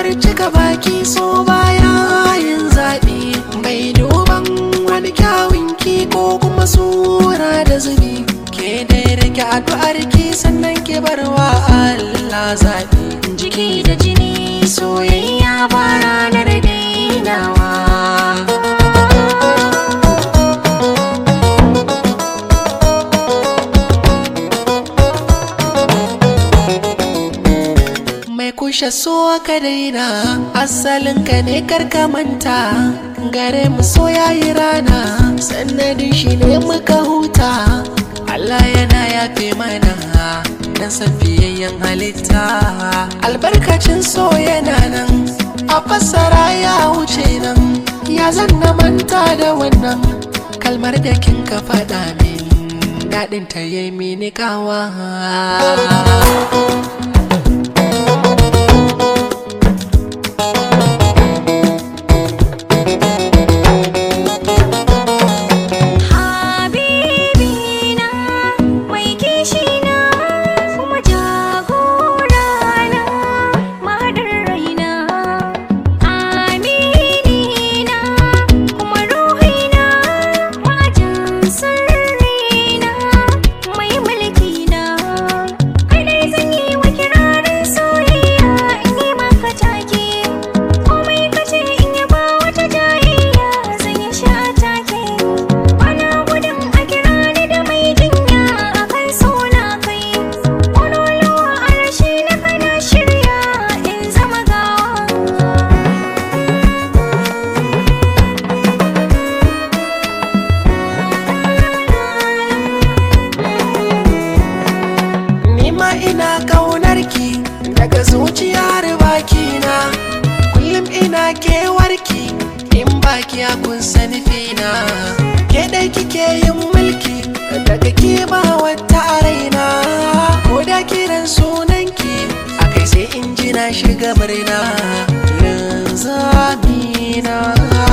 cika baki so baya yin zaɓi bai duban wani kyawunki ko kuma sura da zubi ke dai rike addu'ar ki sannan ke barwa Allah zaɓi jiki da jini soyayya ba ranar dainawa mai kushe so ka daina asalin ka ne karka manta gare mu so yayi rana sannadin shi ne muka huta Allah yana yafe mana dan san fiyayyen halitta albarkacin so yana nan a fassara ya wuce nan ya zanna manta da wannan kalmar da kin ka faɗa min daɗin ta yi mini kawa Habibina mai kishina kuma jagorana mahadar raina Aminina kuma ruhina majin sirrina mai mulkina kai dai zan yi wa kirarin soyayya in yi maka take komai kace in yi ba wata jayayya zan yi sha take Bana gudun a kira ni da mai jinya a kan suna kai Ƙololuwa a rashi na kana shirya in zama gawa Nima ina ƙaunarki daga zuciyar bakina Kullum ina kewarki in baki a kun sani fina Ke dai kike yin mulki daga kima wata a raina Ko da kiran sunanki a kai sai in ji na shiga murna Linzamina